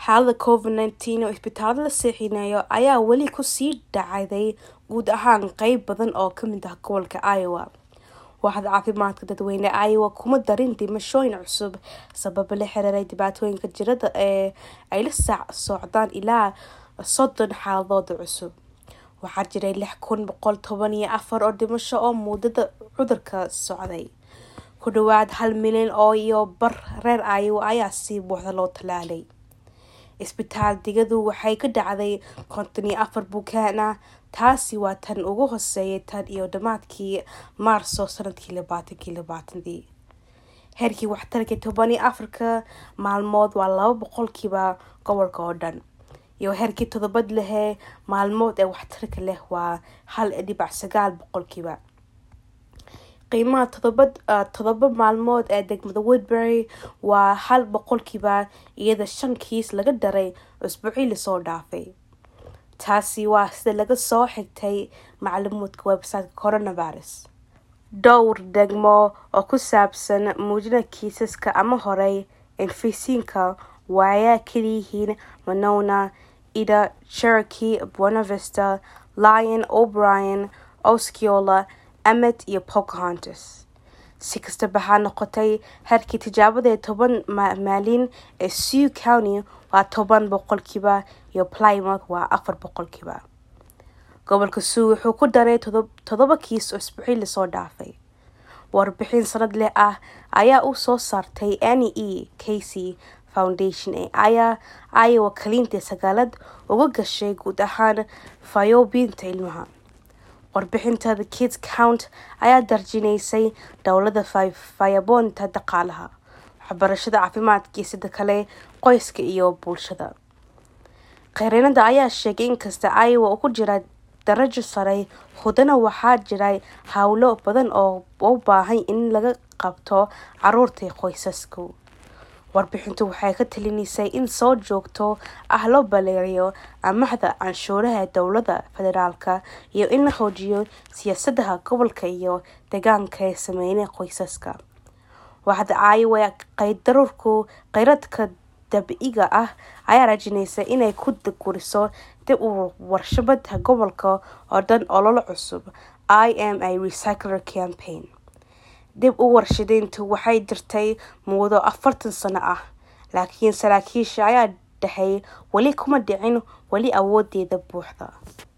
xaalada covid nineteen oo isbitaalada la seexinayo ayaa weli kusii dhacday guud ahaan qeyb badan oo kamid ah gobolka iowa waaxda caafimaadka dadweyne iowa kuma darin dhimashooyin cusub sababa la xiriiray dhibaatooyinka jirada ee ay la socdaan ilaa soddon xaaladooda cusub waxaa jiray lix kun boqol toban iyo afar oo dhimasho oo muddada cudurka socday ku dhawaad hal milyan oo iyo bar reer iowa ayaa si buuxda loo talaalay isbitaal digadu waxay ka dhacday konton iyo afar bukaan ah taasi waa tan ugu hoseeyay tan iyo dhammaadkii maarso sanadkii labaatankii labaatandii heerkii waxtarka toban iyo afarka maalmood waa laba boqolkiiba gobolka oo dhan iyo heerkii todobad lehee maalmood ee waxtarka leh waa hal dhibac sagaal boqolkiiba qiimaha todobad todoba maalmood ee degmada woodbury waa hal boqolkiiba iyada shan kiis laga daray usbuucii lasoo dhaafay taasi waa sida laga soo xigtay macluumaadka websiteka coronavirus dhowr degmo oo ku saabsan muujina kiisaska ama horey infisiinka waayaa kaliyihiin manona ida cherokee buenavista lion o'brien osceola amet iyo pocahontas si kastaba ha noqotay heerkii tijaabada ee toban maalin ee sew county waa toban boqolkiiba iyo plymouth waa afar boqolkiiba gobolka sew wuxuu ku daray todoba kiis oo isbuucii lasoo dhaafay warbixin sanad leh ah ayaa u soo saartay n e casey foundation ee ayaa iowa kaliintii sagaalad uga gashay guud ahaan fayoobinta ilmaha warbixinta the kids count ayaa darjinaysay dowlada fayaboonta dhaqaalaha waxbarashada caafimaadka iyo sida kale qoyska iyo bulshada kheyrinada ayaa sheegay inkasta iowa uu ku jira darajo sare hudana waxaa jiray howlo badan oo u baahan in laga qabto caruurta qoysasku warbixintu waxay ka talinaysay in soo joogto ah loo baleeriyo amaxda canshuuraha dowlada federaalka iyo in la hoojiyo siyaasadaha gobolka iyo deegaanka ee sameynay qoysaska waxda iowa qaydarurku kheyradka dabiiga ah ayaa rajinaysa inay ku guriso dib u warshabada gobolka oo dhan ololo cusub i m a recycler campaign dib u warshadeyntu waxay jirtay muddo afartan sano ah laakiin saraakiisha ayaa dhahay weli kuma dhicin weli awoodeeda buuxda